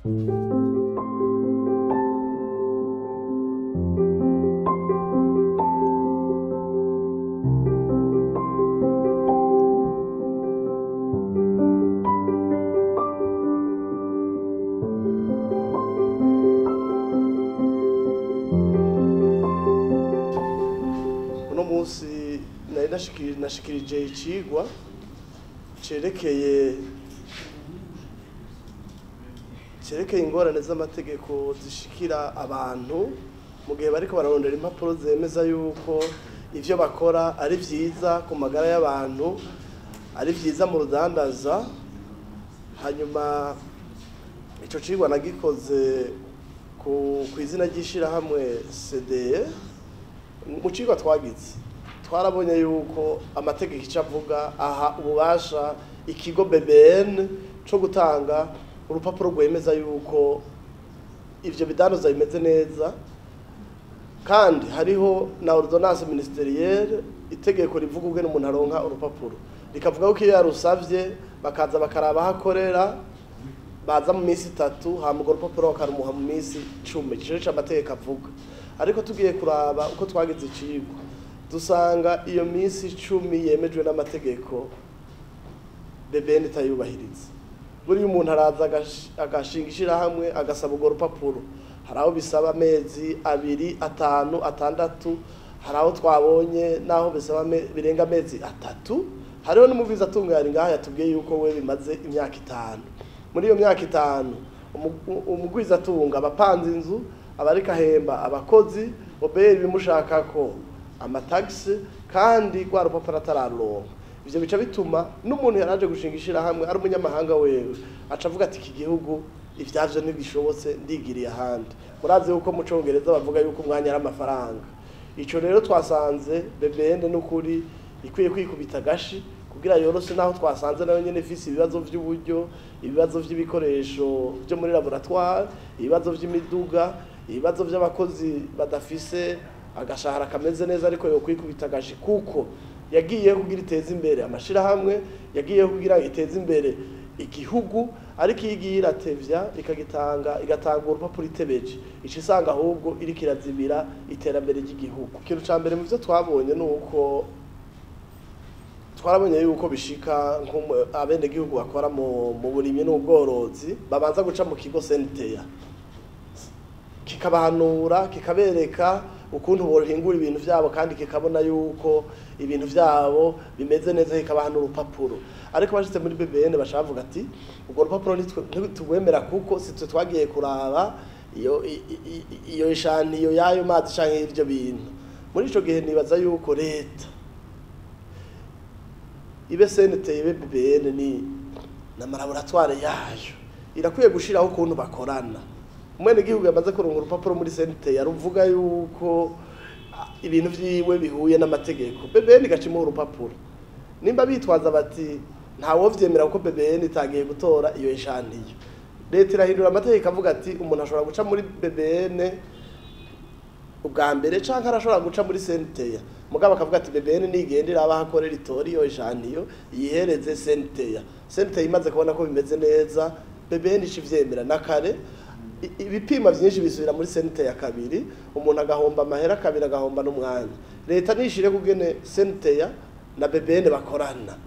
uno munsi nari nashikiri- nashikirije icigwa cerekeye cerekeye ingorane z'amategeko zishikira abantu mu gihe bariko bararondera impapuro zemeza yuko ivyo bakora ari vyiza ku magara y'abantu ari vyiza mu rudandaza hanyuma ico cigwa nagikoze ku ku izina ry'ishirahamwe CDE mu cigwa twagize twarabonye yuko amategeko icyo avuga aha ububasha ikigo BBN cyo gutanga urupapuro rwemeza yuko ivyo bidandaza bimeze neza kandi hariho na ordonnance ministerielle itegeko rivuga ubwe n'umuntu aronka urupapuro rikavuga ko iyo yarusavye bakaza bakaraba aho akorera baza mu minsi itatu hama urwo rupapuro bakarumuha mu minsi cumi ico nico amategeko avuga ariko tugiye kuraba uko twagize icigwa dusanga iyo minsi icumi yemejwe n'amategeko BBN itayubahiriza buriya umuntu araza agash- agashinga ishirahamwe agasaba urwo rupapuro hari aho bisaba amezi abiri atanu atandatu hari aho twabonye n'aho bisaba ame- birenga amezi atatu hariho n'umubwiza atunganya ngaha yatubwiye yuko we bimaze imyaka itanu muri iyo myaka itanu umu- umugwiza atunga abapanze inzu abariko ahemba abakozi oberi bimushakako amatagisi kandi rwa rupapuro atararonka ivyo bica bituma n'umuntu yaraje gushinga ishirahamwe ari umunyamahanga wewe aca avuga ati iki gihugu ivyavyo ntibishobotse ndigiriye ahandi murazi yuko mu congereza bavuga yuko umwanya ari amafaranga ico rero twasanze BBN n'ukuri ikwiye kwikubita agashi kugira yoroshe naho twasanze nayo nyene ifise ibibazo vy'uburyo ibibazo vy'ibikoresho vyo muri laboratoire ibibazo vy'imiduga ibibazo vy'abakozi badafise agashahara kameze neza ariko yo kwikubita agashi kuko yagiye kugira iteza imbere amashirahamwe yagiye kugira iteza imbere igihugu ariko iyo igiye iratevya ikagitanga igatanga urupapuro itebeje ica isanga ahubwo iriko irazibira iterambere ry'igihugu ikintu ca mbere mu vyo twabonye ni uko twarabonye yuko bishika abenegihugu bakora mu mu burimyi n'ubworozi babanza guca mu kigo senteya kikabahanura kikabereka ukuntu bohingura ibintu vyabo kandi kikabona yuko ibintu vyabo bimeze neza kikabahanura urupapuro ariko bashitse muri BBN bashavuga ati urwo rupapuro ntitugwemera kuko sitwe twagiye kuraba iyo i- i- i- iyo ishantiyo y'ayo mazi canke y'ivyo bintu muri ico gihe nibaza yuko leta ibe senete ibe BBN ni na malaboratoire yayo irakwiye gushiraho ukuntu bakorana umwene gihugu yamaze kuronka urupapuro muri senete yaruvuga yuko ah, ibintu vyiwe bihuye n'amategeko BBN igacimuha urupapuro nimba bitwaza bati ntawo vyemera kuko BBN itagiye gutora iyo ishantiyo leta irahindura amategeko avuga ati umuntu ashobora guca muri BBN ubwa mbere canke arashobora guca muri senteya mugabo akavuga ati BBN nigenda iraba hakorera itori iyo ijaniyo yihereze senteya senteya imaze kubona ko bimeze neza BBN ica ivyemera na kare i- ibipimo vyinshi bisubira muri senteya kabiri umuntu agahomba amahera kabiri agahomba n'umwanya leta nishire kugene senteya na BBN bakorana